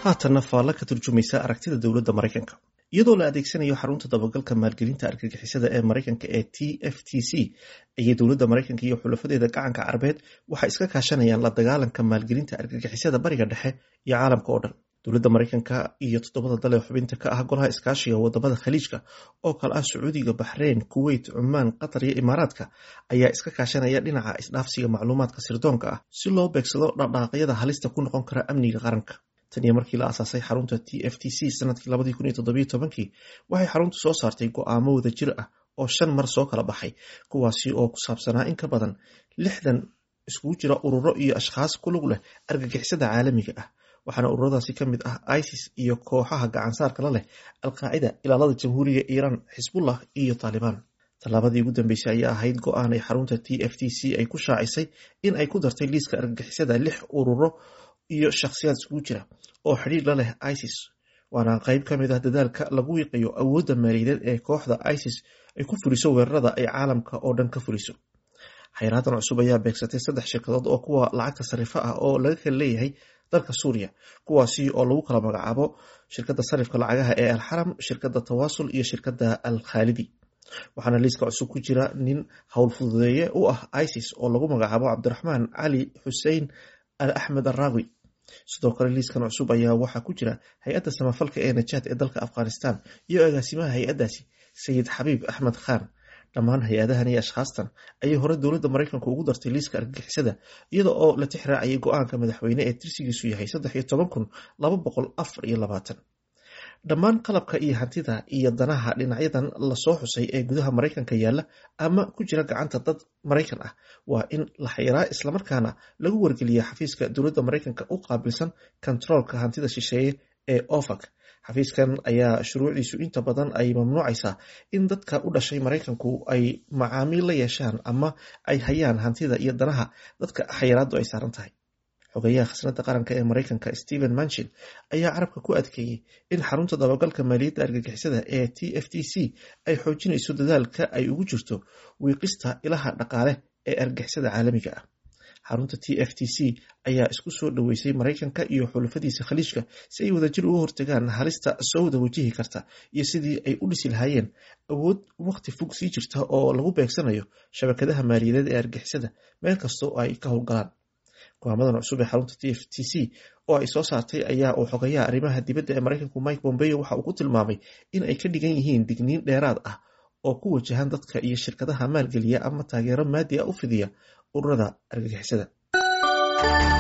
haatanna faalla ka turjumaysa aragtida dowladda maraykanka iyadoo la adeegsanayo xarunta dabagalka maalgelinta argagixisada ee maraykanka ee t f t c ayay dowladda maraykanka iyo xulafadeeda gacanka carabeed waxay iska kaashanayaan la dagaalanka maalgelinta argagixisada bariga dhexe iyo caalamka oo dhan dowladda maraykanka iyo toddobada dal ee xubinta ka ah golaha iskaashiga wadamada khaliijka oo kale ah sacuudiga baxreyn kuweyt cumaan qatar iyo imaaraadka ayaa iska kaashanaya dhinaca isdhaafsiga macluumaadka sirdoonka ah si loo beegsado dhaqdhaaqyada halista ku noqon kara amniga qaranka tan iyo markii la asaasay xarunta t f t c sanadkii labadii kun iyo toddobiyo tobankii waxay xaruntu soo saartay go-aamo wada jir ah oo shan mar soo kala baxay kuwaasi oo ku saabsanaa in ka badan lixdan iskugu jira ururo iyo ashkhaas ku lug leh argagixisada caalamiga ah waxaana ururadaasi ka mid ah isis iyo kooxaha gacansaarka la leh alqaacida ilaalada jamhuuriga iiraan xisbullah iyo taalibaan tallaabadii ugu dambeysay ayaa ahayd go-aan ay xarunta t f t c ay ku shaacisay in ay ku dartay liiska argagixisada lix ururo iyo shakhsiyaad iskugu jira oo xidhiir la leh isis waana qayb ka mid ah dadaalka lagu wiiqayo awoodda maaliyadeed ee kooxda isis ay ku fuliso weerarada ay caalamka oo dhan ka fuliso xayraadan cusub ayaa beegsatay saddex shirkadood oo kuwa lacagta sarifa ah oo laga kala leeyahay dalka suuriya kuwaasi oo lagu kala magacaabo shirkadda sarifka lacagaha ee alxaram shirkadda tawaasul iyo shirkadda al khaalidi waxaana liiska cusub ku jira nin howlfududeeye u ah isis oo lagu magacaabo cabdiraxmaan cali xusein al axmed araawi sidoo kale liiskan cusub ayaa waxaa ku jira hay-adda samafalka ee najaad ee dalka afghanistan iyo agaasimaha hay-addaasi sayid xabiib axmed khan dhammaan hay-adahan iyo ashkhaastan ayay hore dowladda maraykanku ugu dartay liiska argagixisada iyada oo la tix raacayay go-aanka madaxweyne ee tirsigiisu yahay saddex iyo toban kun laba boqol afar iyo labaatan dhammaan qalabka iyo hantida iyo danaha dhinacyadan lasoo xusay ee gudaha maraykanka yaalla ama ku jira gacanta dad maraykan ah waa in la xayraa islamarkaana lagu wargeliya xafiiska dowladda maraykanka u qaabilsan kontaroolka hantida shisheeye ee ofac xafiiskan ayaa shuruucdiisu inta badan ay mamnuucaysaa in dadka u dhashay maraykanku ay macaamiil la yeeshaan ama ay hayaan hantida iyo danaha dadka xayiraadu ay saaran tahay xogeyaha khasnada qaranka ee maraykanka stephen manchin ayaa carabka ku adkeeyey in xarunta dabagalka maaliyadda argagixisada ee t f t c ay xoojinayso dadaalka ay ugu jirto wiiqista ilaha dhaqaale ee argagixisada caalamiga ah xarunta t f t c ayaa isku soo dhoweysay maraykanka iyo xulafadiisa khaliijka si ay wadajir uga hortagaan halista soo wada wajihi karta iyo sidii ay u dhisi lahaayeen awood waqti fog sii jirta oo lagu beegsanayo shabakadaha maaliyadeed ee argixisada meel kasta oo ay ka howlgalaan go-aamadan cusub ee xarunta t f t c oo ay soo saartay ayaa uu xogayaha arrimaha dibadda ee maraykanku mike bombeo waxa uu ku tilmaamay in ay ka dhigan yihiin digniin dheeraad ah oo ku wajahan dadka iyo shirkadaha maalgeliya ama taageero maadi a u fidiya ururada argagixisada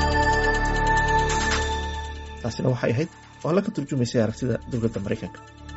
taasina waxay ahayd oo alla ka turjumaysay aragtida dowladda maraykanka